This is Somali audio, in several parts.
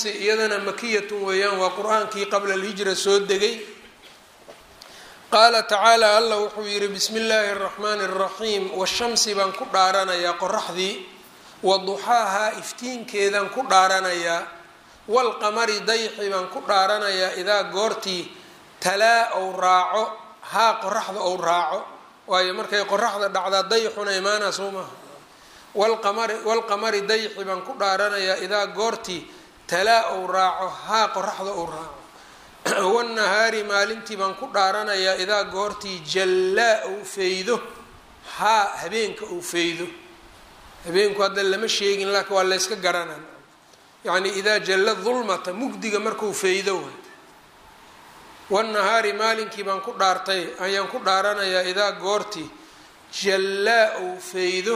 washamsi iyadana makiyatun weeyaan waa qur-aankii qabla alhijra soo degay qaala tacaala allah wuxuu yidhi bismi illaahi araxmaani araxiim washamsi baan ku dhaaranayaa qoraxdii wa duxaahaa iftiinkeedaan ku dhaaranayaa waalqamari dayxi baan ku dhaaranayaa idaa goortii talaa ou raaco haa qoraxda ou raaco waayo markay qoraxda dhacdaa dayxuna imaanaa soo maaha walqamari walqamari dayxi baan ku dhaaranayaa idaa goortii talaa ou raaco haa qoraxda ou raaco wanahaari maalintii baan ku dhaaranayaa idaa goortii jallaa ou feydo haa habeenka ou feydo habeenku hadda lama sheegin laakiin waa layska garanan yacni idaa jalla dulmata mugdiga markuu feydo way wanahaari maalinkii baan ku dhaartay ayaan ku dhaaranayaa idaa goortii jallaa ou feydo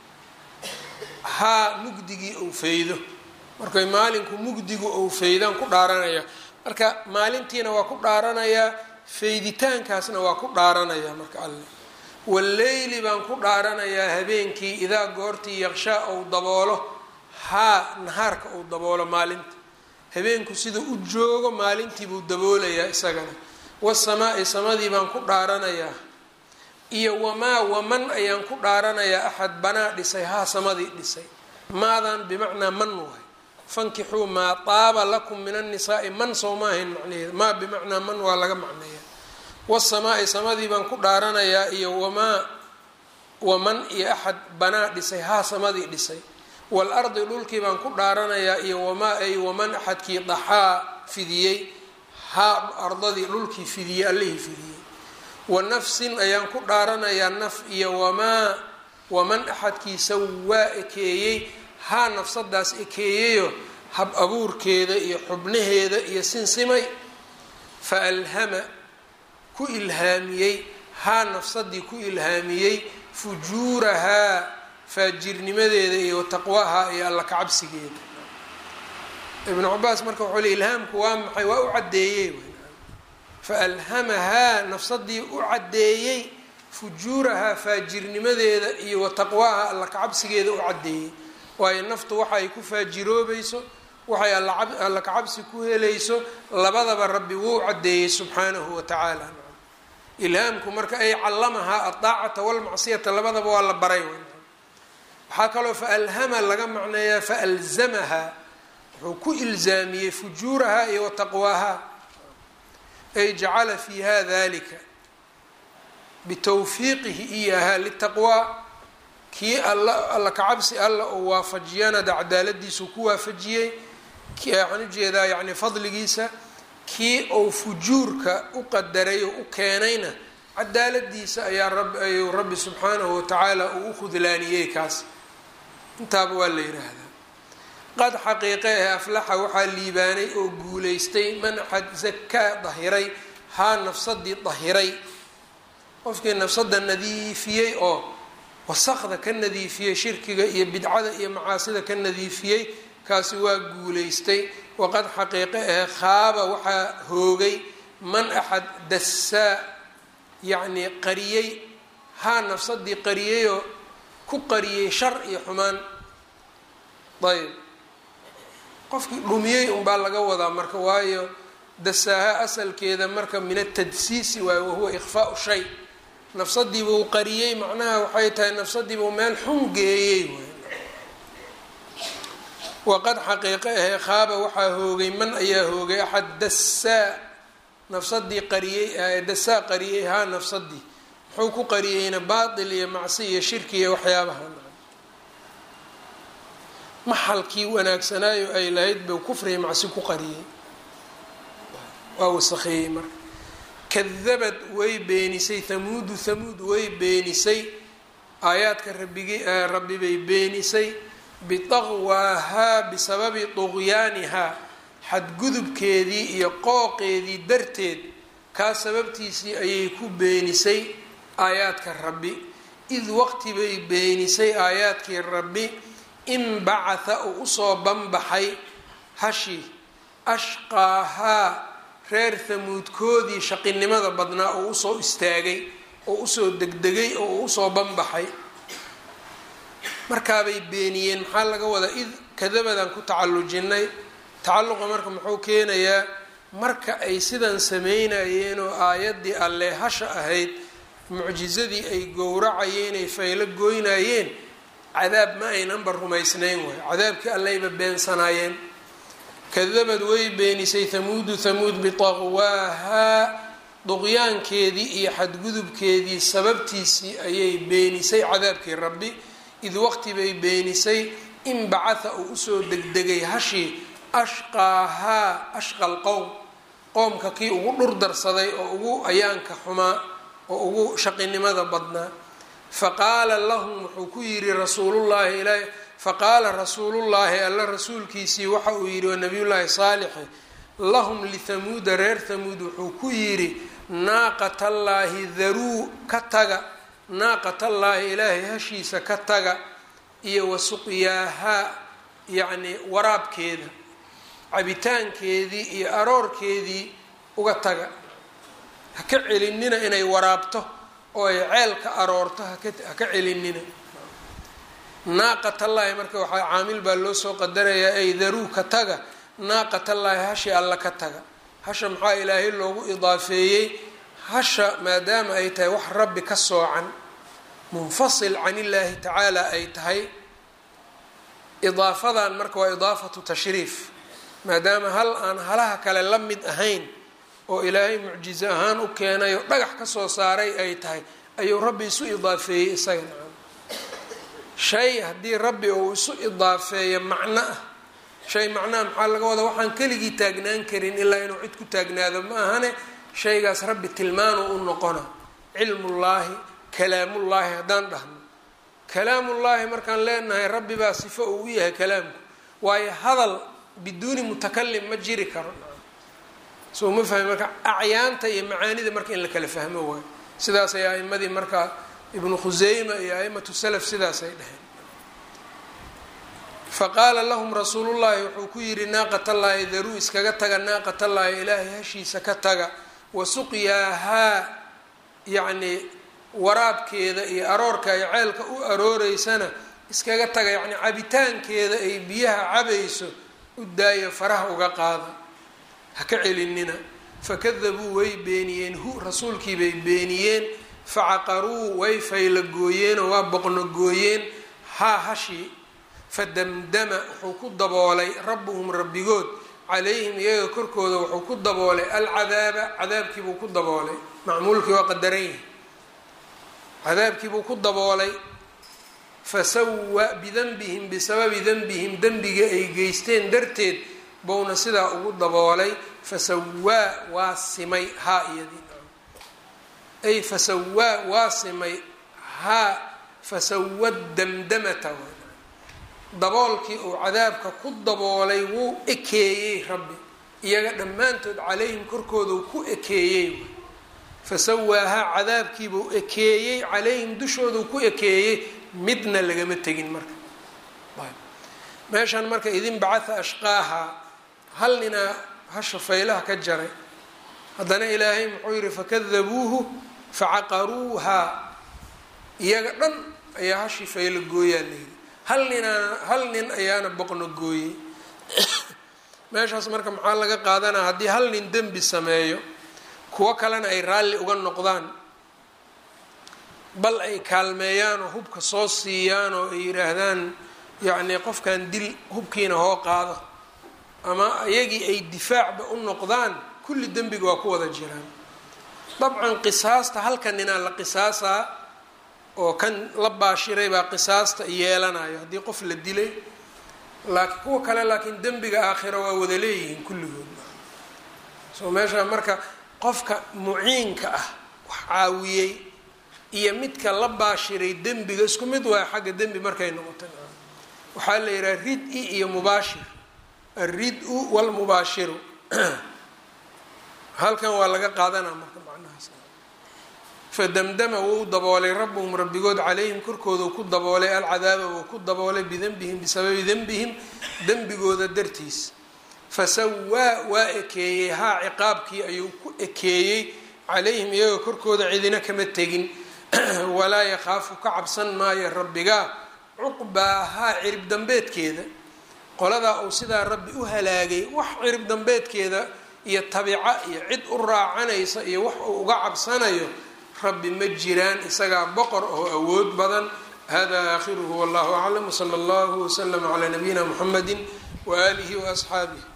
haa mugdigii ou feydo markay maalinku mugdigu ou feydaan ku dhaaranayaa marka maalintiina waa ku dhaaranayaa feyditaankaasna waa ku dhaaranayaa marka alle walleyli baan ku dhaaranayaa habeenkii idaa goortii yaqshaa ou daboolo haa nahaarka ou daboolo maalinta habeenku sida u joogo maalintii buu daboolayaa isagana wasamaa'i samadii baan ku dhaaranayaa iyo wamaa waman ayaan ku dhaaranayaa axad banaa dhisay haa samadii dhisay maadan bimacnaa man waay fankixuu maa taaba lakum min annisaai man soo ma ahayn macnaheeda maa bimacnaa man waa laga macneeyaa wasamaa'i samadii baan ku dhaaranayaa iyo wamaa waman iyo axad banaa dhisay haa samadii dhisay waalardi dhulkii baan ku dhaaranayaa iyo wamaa ay waman axadkii daxaa fidiyey haa ardadii dhulkii fidiyey allihii fidiyey wa nafsin ayaan ku dhaaranayaa naf iyo wamaa waman axadkii sawaa ekeeyey haa nafsadaas ekeeyeyo hab abuurkeeda iyo xubnaheeda iyo sinsimay fa alhama ku ilhaamiyey haa nafsadii ku ilhaamiyey fujuurahaa faajirnimadeeda iyo taqwahaa iyo alla kacabsigeeda ibnu cabaas marka wuxuu le ilhaamku waa maxay waa u caddeeyey fa alhamahaa nafsadii u caddeeyey fujuurahaa faajirnimadeeda iyo wataqwaaha alla kacabsigeeda u caddeeyey waayo naftu waxa ay ku faajiroobayso waxay alla kacabsi ku helayso labadaba rabbi wuu caddeeyey subxaanahu wa tacaala ilhaamku marka ay callamahaa adaacata walmacsiyata labadaba waa la baray waxaa kaloo fa alhama laga macneeyaa fa alzamahaa wuxuu ku ilzaamiyey fujuurahaa iyo wataqwaahaa ay jacala fiiha dalika bitawfiiqihi iyahaa litaqwaa kii alla alla kacabsi alla oo waafajiyana da cadaaladiisu ku waafajiyey waxaan ujeedaa yani fadligiisa kii ou fujuurka u qadaray oo u keenayna cadaaladiisa ayaa rab ayuu rabbi subxaanahu watacaala uu u khudlaaniyey kaas intaaba waa la yidhaahdaa qad xaqiiqe ah aflaxa waxaa liibaanay oo guulaystay man axad zakaa dahiray haa nafsadii dahiray qofkii nafsada nadiifiyey oo wasaqda ka nadiifiyey shirkiga iyo bidcada iyo macaasida ka nadiifiyey kaasi waa guulaystay waqad xaqiiqe ah khaaba waxaa hoogay man axad dassaa yacnii qariyey haa nafsadii qariyeyoo ku qariyey shar iyo xumaan ayb qofkii dhumiyey unbaa laga wadaa marka waayo dasaaha asalkeeda marka min atadsiisi waayo wahuwa ikhfaau shay nafsadiibuu qariyey macnaha waxay tahay nafsadiibuu meel xun geeyey waqad xaqiiqe ahee khaaba waxaa hoogay man ayaa hoogay axad dassaa nafsadii qariyey dasaa qariyey haa nafsadii muxuu ku qariyeyna baatil iyo macsi iyo shirki iyo waxyaabaha maxalkii wanaagsanaayo ay lahayd buu kufriya macsi ku qariyey waa wasakheeyey marka kadabad way beenisay hamuudu hamuud way beenisay aayaadka rabigi rabbi bay beenisay bitaqwaahaa bisababi tuqyaanihaa xadgudubkeedii iyo qooqeedii darteed kaa sababtiisii ayay ku beenisay aayaadka rabbi id waqti bay beenisay aayaadkii rabbi inbacatha uu usoo banbaxay hashi ashqaahaa reer hamuudkoodii shaqinimada badnaa oo usoo istaagay oo usoo degdegay oo uu usoo banbaxay markaabay beeniyeen maxaa laga wadaa id kadabadaan ku tacallujinay tacalluqa marka muxuu keenayaa marka ay sidan sameynayeen oo aayaddii alle hasha ahayd mucjizadii ay gowracayeen ay faylo goynayeen cadaab ma aynanba rumaysnayn waay cadaabkii allayba beensanaayeen kadabad way beenisay hamuudu hamuud bitaqwaahaa duqyaankeedii iyo xadgudubkeedii sababtiisii ayay beenisay cadaabkii rabbi id waqti bay beenisay in bacatha uu usoo degdegay hashii ashqaahaa ashqa lqowm qoomka kii ugu dhur darsaday oo ugu ayaanka xumaa oo ugu shaqinimada badnaa faqaala lahum wuxuu ku yidhi rasuulullaahi ilaahi faqaala rasuulullaahi alla rasuulkiisii waxa uu yidhi waa nabiyullaahi saalixi lahum lithamuuda reer thamuud wuxuu ku yidhi naaqatallaahi daruu ka taga naaqatallaahi ilaahay hashiisa ka taga iyo wa suqyaahaa yacnii waraabkeeda cabitaankeedii iyo aroorkeedii uga taga ha ka celinina inay waraabto oo ay ceelka aroorto haka ha ka celinina naaqatallaahi marka waxaa caamil baa loo soo qadarayaa ay daruu ka taga naaqatallaahi hashi alla ka taga hasha maxaa ilaahay loogu idaafeeyey hasha maadaama ay tahay wax rabbi ka soocan munfasil can illaahi tacaala ay tahay idaafadan marka waa idaafatu tashriif maadaama hal aan halaha kale la mid ahayn oo ilaahay mucjizo ahaan u keenay oo dhagax ka soo saaray ay tahay ayuu rabbi isu idaafeeyey isaga nacam shay haddii rabbi uu isu idaafeeyo macno ah shay macnaha maxaa laga wadaa waxaan keligii taagnaan karin ilaa inuu cid ku taagnaado ma ahane shaygaas rabbi tilmaanu u noqona cilmullaahi kalaamullaahi haddaan dhahno kalaamullaahi markaan leenahay rabbi baa sifo uu u yahay kalaamku waayo hadal biduuni mutakalim ma jiri karo soo ma fahmi marka acyaanta iyo macaanida marka in la kala fahmo waayo sidaasay a'imadii marka ibnu khuseyma iyo a'imatu salaf sidaasay dhaheen faqaala lahum rasuulullaahi wuxuu ku yidhi naaqatallaahi daruu iskaga taga naaqatallaahi ilaahay hashiisa ka taga wa suqyaahaa yacnii waraabkeeda iyo aroorka ay ceelka u arooreysana iskaga taga yacnii cabitaankeeda ay biyaha cabayso u daayo faraha uga qaada ha ka celinina fakadabuu way beeniyeen hu rasuulkii bay beeniyeen facaqaruu way fayla gooyeenoo waa boqno gooyeen haa hashii fadamdama wuxuu ku daboolay rabbuhum rabbigood calayhim iyaga korkooda wuxuu ku daboolay alcadaaba cadaabkiibuu ku daboolay macmuulkii waa qadaran yahay cadaabkiibuu ku daboolay fasawa bidanbihim bisababi danbihim dembiga ay geysteen darteed bouna sidaa ugu daboolay fasawaa waa simay haa iyadii ay fasawaa waa simay haa fasawa damdamata daboolkii uu cadaabka ku daboolay wuu ekeeyey rabbi iyaga dhammaantood calayhim korkooda ku ekeeyey fasawaahaa cadaabkiibuu ekeeyey calayhim dushoodu ku ekeeyey midna lagama tegin marka meeshan marka idin bacatha ashqaaha hal ninaa hasha faylaha ka jaray haddana ilaahay muxuu yihi fakadabuuhu facaqaruuhaa iyaga dhan ayaa hashii faylo gooyaa layidhi hal ninaana hal nin ayaana boqno gooyey meeshaas marka maxaa laga qaadanaa haddii hal nin dembi sameeyo kuwo kalena ay raalli uga noqdaan bal ay kaalmeeyaan oo hubka soo siiyaan oo ay yidhaahdaan yacnii qofkan dil hubkiina hoo qaado ama iyagii ay difaacba u noqdaan kulli dembiga waa ku wada jiraan dabcan qisaasta halka ninaa la qisaasaa oo kan la baashiray baa qisaasta yeelanayo haddii qof la dilay laakiin kuwa kale laakiin dembiga aakhira waa wada leeyihiin kulligood soo meesha marka qofka muciinka ah wax caawiyey iyo midka la baashiray dembiga isku mid waay xagga dembi markay noqota waxaa la yidhaha rid-i iyo mubaashir alrid-u walmubaashiru halkan waa laga qaadanaa marka macnahaas fadamdama wuu daboolay rabbuhum rabbigood calayhim korkooda ku daboolay alcadaaba wuu ku daboolay bidanbihim bisababi denbihim dembigooda dartiis fasawaa waa ekeeyey haa ciqaabkii ayuu ku ekeeyey calayhim iyaga korkooda cidina kama tegin walaa yakhaafu ka cabsan maayo rabbigaa cuqbaahaa cirib dambeedkeeda qoladaa uu sidaa rabbi u halaagay wax cirib dambeedkeeda iyo tabica iyo cid u raacanaysa iyo wax uu uga cabsanayo rabbi ma jiraan isagaa boqor oo awood badan hada aakhiruhu wallahu aclam wsala allahu waslama calaa nabiyina muxamedi waaalihi waasxaabih